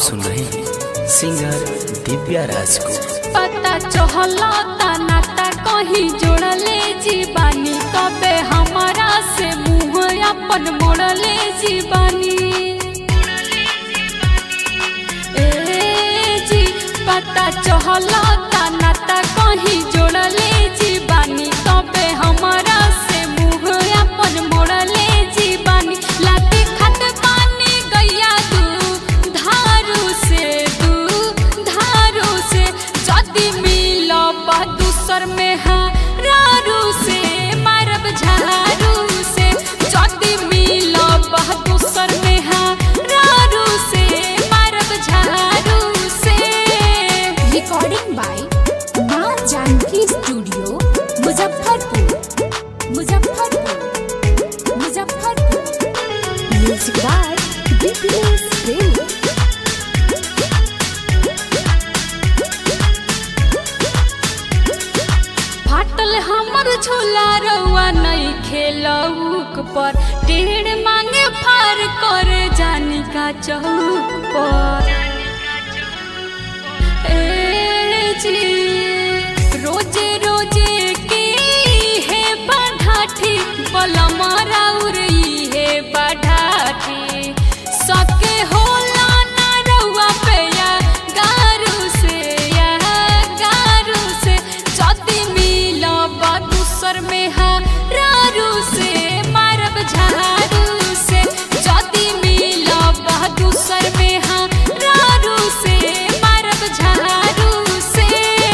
सुन रहे हैं सिंगर दिव्या राज को पता चहला नाता कहीं जोड़ले जीवानी तबे हमारा से मुँह अपन मोड़ले जीवानी ए जी पता चहला नाता कहीं जोड़ले जीवानी तबे हमारा से मुँह अपन मोड़ले जीवानी लाती खत पानी गैया दू धारू से दू धारू से जदी मिलब दूसर में हारू से मारब झारू से जदी मिलब दूसर में हारू से मारब झारू से recording by Maa Janaki studio Muzaffarpur Muzaffarpur Muzaffarpur music by BPS Premi फाटल हमर झूला रउआ नहीं खेलौक पर टेढ़ मांगे फार कर जानी का चौक पर ए जी रोजे रोजे की है बढ़ाठी बलमा राउर ई है बढ़ाठी सके होला ना रउआ पे या गारू से या गारू से जदी मिलब दूसर में हारू से मारब झारू से जदी मिलब दूसर में हारू से मारब झारू से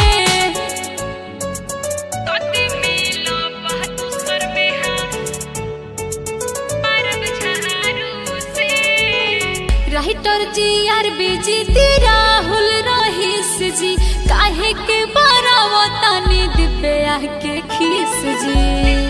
जदी मिलब दूसर में मारब झारू से राइटर जी आर बीजी ती राहुल रहीस जी काहे के बरावतानी दिव्या के खीस जी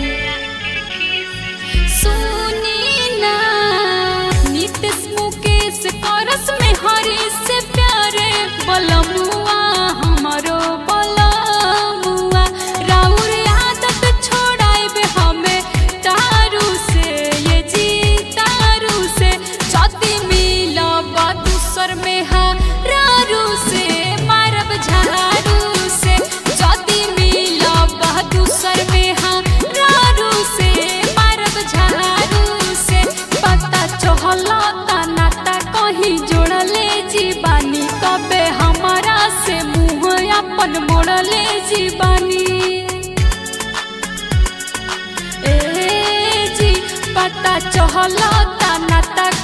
सुनी ना नीतीश मुकेश करस में हरी से प्यारे बलमुआ हमारो बलमुआ राउर आदत छोड़ाइबे हमें तारू से ये जी तारू से जदी मिलब दूसर में हारू से मारब झारू से जदी मिलब दूसर में हारू से मारब झारू से पता चहला नाता कहीं जोड़ले जीवानी तबे हमारा से मुँह अपन मोड़ले जीवानी ए जी पता चहला नाता